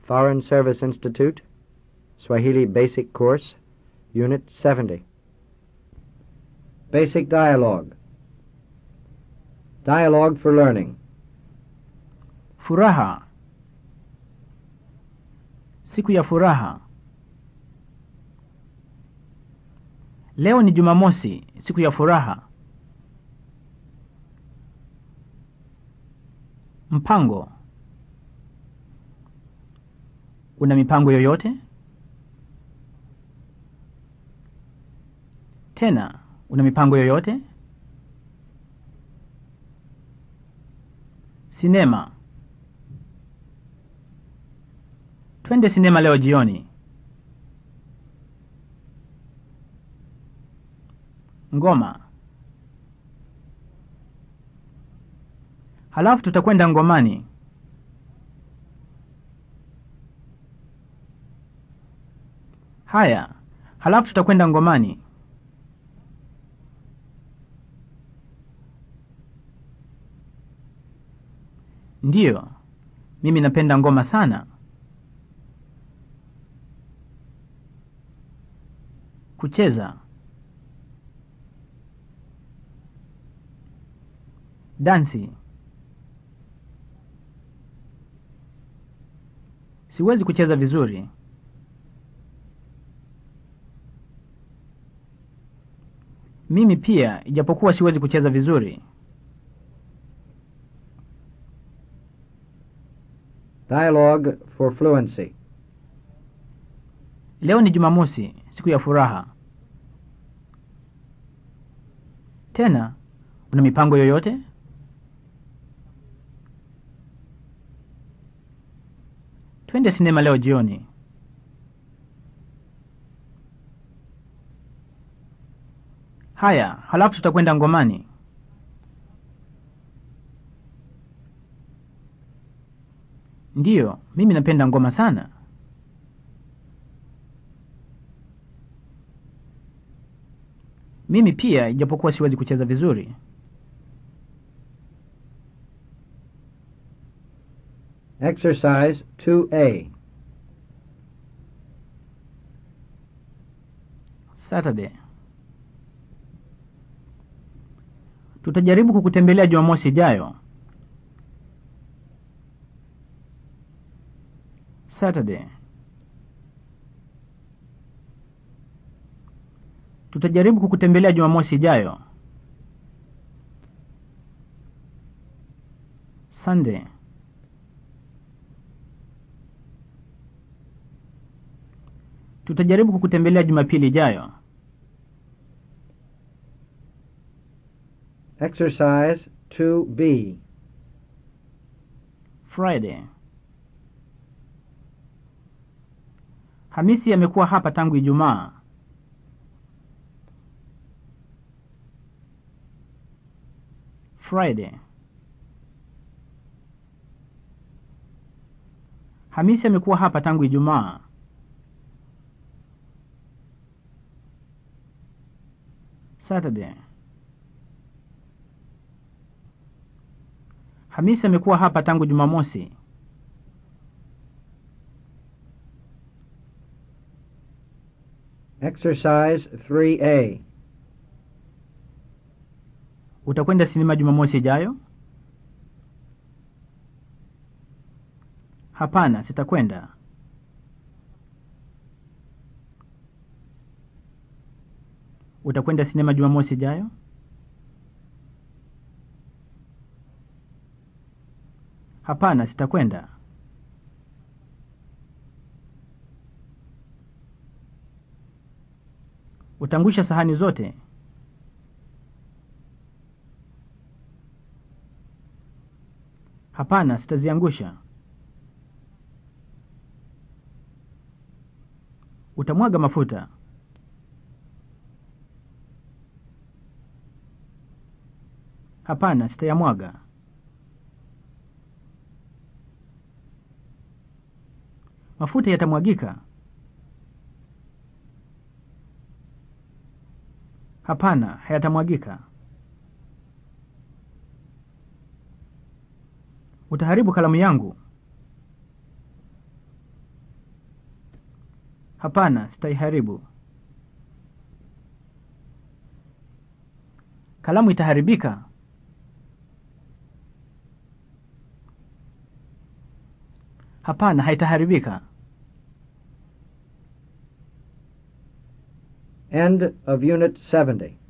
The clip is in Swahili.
Foreign Service Institute, Swahili Basic Course, Unit 70. Basic Dialogue. Dialogue for Learning. Furaha. Siku ya furaha. Leo ni Jumamosi, siku ya furaha. Mpango. Una mipango yoyote? Tena, una mipango yoyote? Sinema. Twende sinema leo jioni. Ngoma. Halafu tutakwenda ngomani. Haya, halafu tutakwenda ngomani. Ndiyo, mimi napenda ngoma sana. Kucheza. Dansi. Siwezi kucheza vizuri. Mimi pia, ijapokuwa siwezi kucheza vizuri. Dialogue for Fluency. Leo ni Jumamosi, siku ya furaha. Tena, una mipango yoyote? Twende sinema leo jioni. Haya, halafu tutakwenda ngomani. Ndiyo, mimi napenda ngoma sana. Mimi pia, ijapokuwa siwezi kucheza vizuri. Exercise 2A. Saturday. Tutajaribu kukutembelea Jumamosi ijayo. Saturday. Tutajaribu kukutembelea Jumamosi ijayo. Sunday. Tutajaribu kukutembelea Jumapili ijayo. Exercise 2B. Friday. Hamisi amekuwa hapa tangu Ijumaa. Friday. Hamisi amekuwa hapa tangu Ijumaa. Saturday. Hamisi amekuwa hapa tangu Jumamosi. Exercise 3A. Utakwenda sinema Jumamosi ijayo? Hapana, sitakwenda. Utakwenda sinema Jumamosi ijayo? Hapana, sitakwenda. Utangusha sahani zote? Hapana, sitaziangusha. Utamwaga mafuta? Hapana, sitayamwaga. Mafuta yatamwagika? Hapana, hayatamwagika. Utaharibu kalamu yangu? Hapana, sitaiharibu. Kalamu itaharibika. Hapana, haitaharibika. End of Unit 70.